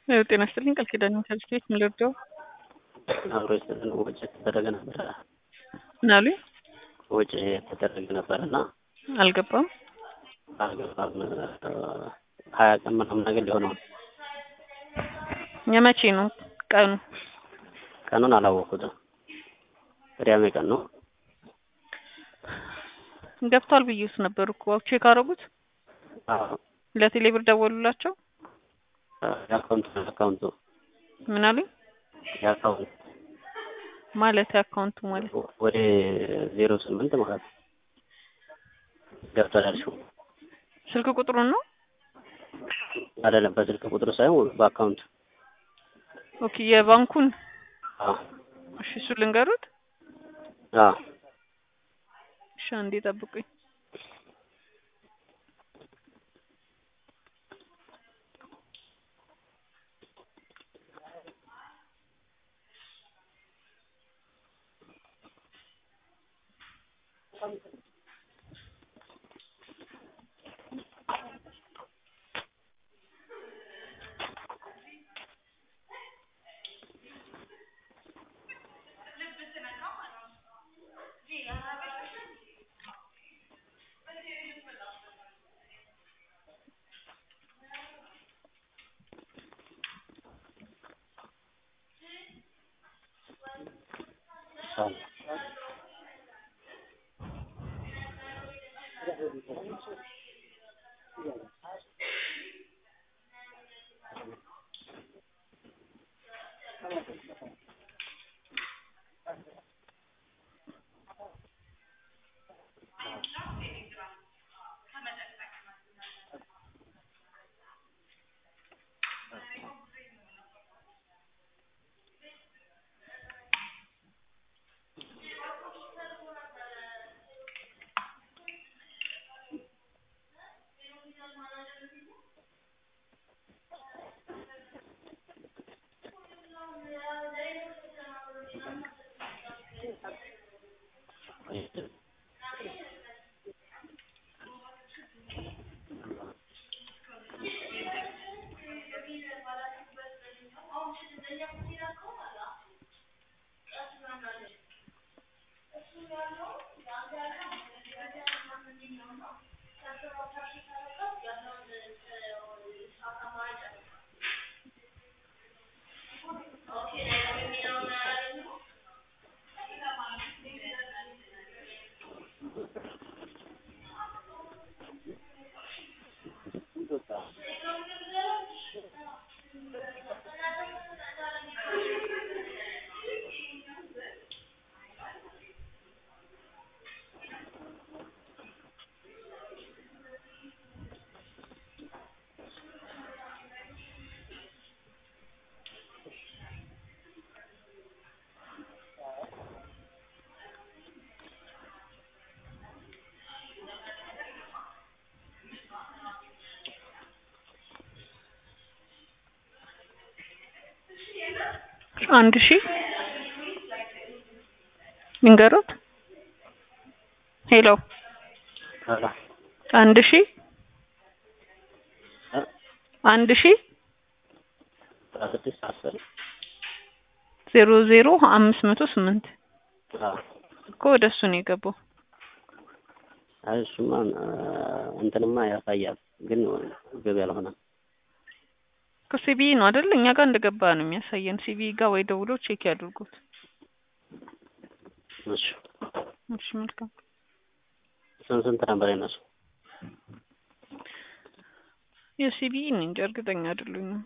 ጤና ይስጥልኝ ቃል ኪዳን ዩኒቨርሲቲ ቤት ምን ልርዳው? አብሮ የሰጠን ወጪ የተደረገ ነበረ ምን አሉኝ? ወጪ የተደረገ ነበር እና አልገባም። አልገባም ሀያ ቀን ምናምን ነገር ሊሆነው የመቼ ነው ቀኑ? ቀኑን አላወኩትም። ቅዳሜ ቀን ነው። ገብቷል ብዬስ ነበር እኮ ቼክ አደረጉት። አዎ ለቴሌብር ደወሉላቸው። የአካውንቱ የአካውንቱ ምን አሉኝ? የአካውንቱ ማለት የአካውንቱ ማለት ወደ ዜሮ ስምንት ማለት ነው ገብቷል ያልሽው ስልክ ቁጥሩን ነው? አይደለም በስልክ ቁጥሩ ሳይሆን በአካውንቱ ኦኬ የባንኩን አዎ እሺ እሱ ልንገሩት። አዎ እሺ አንዴ ጠብቁኝ። አንድ ሺህ ልንገሩት። ሄሎ አንድ ሺህ አንድ ሺህ አስራ ስድስት አስር ዜሮ ዜሮ አምስት መቶ ስምንት አዎ እኮ ወደ እሱ ነው የገባው። አይ እሱማ እንትንማ ያሳያል ግን ገቢ አልሆነም። ከሲቢኢ ነው አይደል? እኛ ጋር እንደገባ ነው የሚያሳየን። ሲቢኢ ጋር ወይ ደውሎ ቼክ ያድርጉት። እሺ እሺ መልካም። ስንት ስንት ነበር የነሱ? የሲቢኢ እንጃ እርግጠኛ አይደሉኝም።